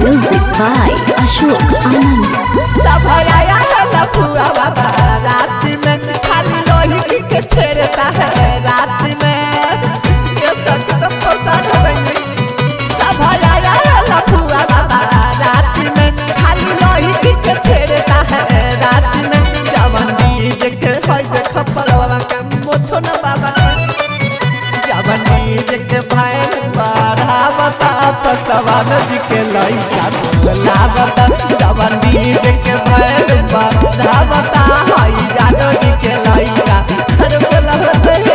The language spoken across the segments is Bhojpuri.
Music by Ashok Anand. सभराया लफुआ बाबा रात में खाली लोही के छेड़ता है रात में ये सब तो प्रसाद बनी सभराया लफुआ बाबा रात में खाली लोही के छेड़ता है रात में जवन डीजे के होय देख परवा के मोछो न बाबा जवन डीजे के भैन बढ़ावता पसवा नदी के लइका लावता जवन डीजे के भैन बढ़ावता हई जानो जी के लइका अरे बोलत हे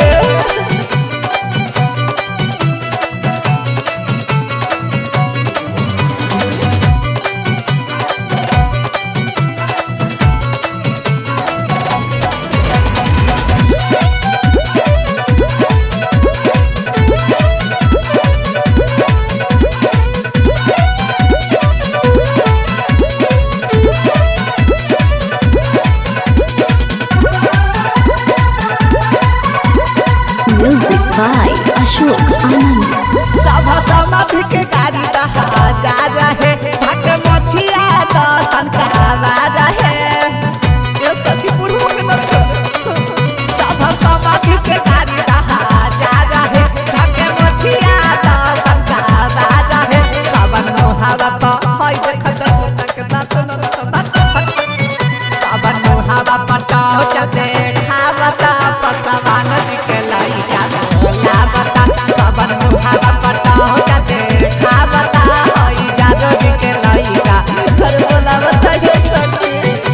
Music by Ashok Anand. सभा समाधि के गाड़ी रहा जा रहे भट मछिया दर्शन करावा रहे ये सखी बुढ़ऊ के न छोड़ सभा समाधि के गाड़ी रहा जा रहे भट मछिया दर्शन करावा रहे कवन मोहावा तो होय देखत तक नाच न कवन मोहावा पटाओ चते खावता पसवा नदी के लइका लावता कवन मोहावा पटाओ चते खावता होई जादो जी के लइका घर बोलावता हे सखी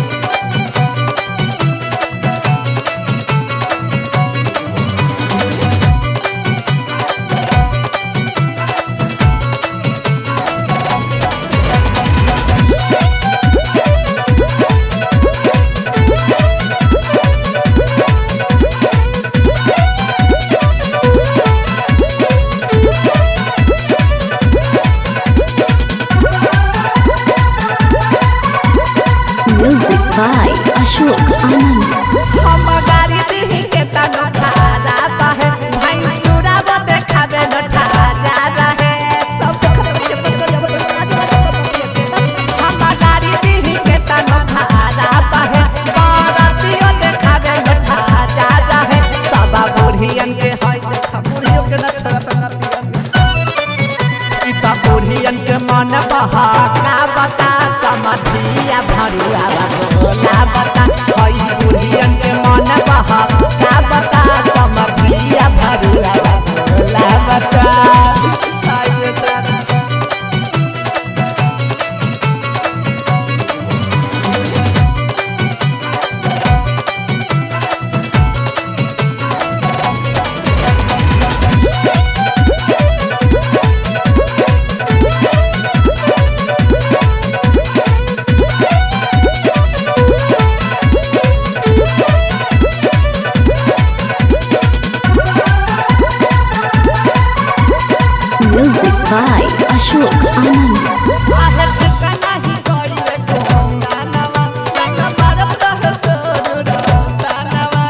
Music by Ashok Anand. हम गाड़ी दिही के तन ठारा बाहे भाई सुराब देखाबे न ठारा रहे सब खत्म के हम गाड़ी दिही के तन ठारा बाहे बारातियो देखाबे न ठारा रहे सब बुढ़ियन के है देखा बुढ़ियो के न छोड़त नतियन इता बुढ़ियन के मन बहा का बता समधिया भरुआ बोला बता हई बुढ़ियन के मन बहा का बता समधिया भरुआ बोला बता हाय रे तारा Music by Ashok Anand. आहे ठिकाना ही गइले कोंगा नवा लगा मारत रह सोरू रोसानवा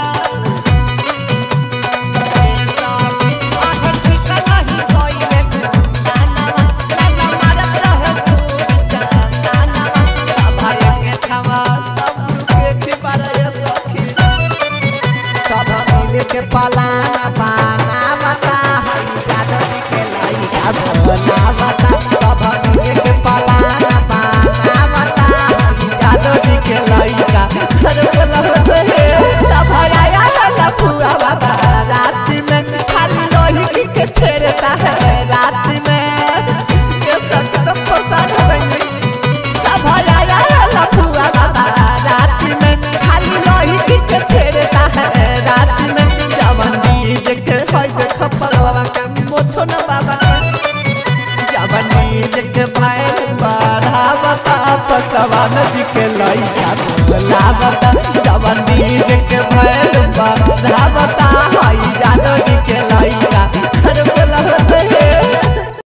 आहे ठिकाना ही गइले कोंगा नवा लगा मारत रह सोरू रोसानवा सभाए के खवा सब के के पारे सखी सभा मिले के पलाना पाना बता हई जादवी के लइका भोला बता सभा मिले के पलाना पाना बता हई जादवी के लइका अरे बोला हे सभा आया लफुआ बाबा रात में खाली लोही के छेड़ता है रात में ये सब तो प्रसाद बनी सभा आया लफुआ बाबा रात में खाली लोही के छेड़ता है रात में जवन डीजे के होय देख परवा के मोछो न बाबा जवन डीजे के भैन बढ़ावता पसवा नदी के लइका लावता जवन डीजे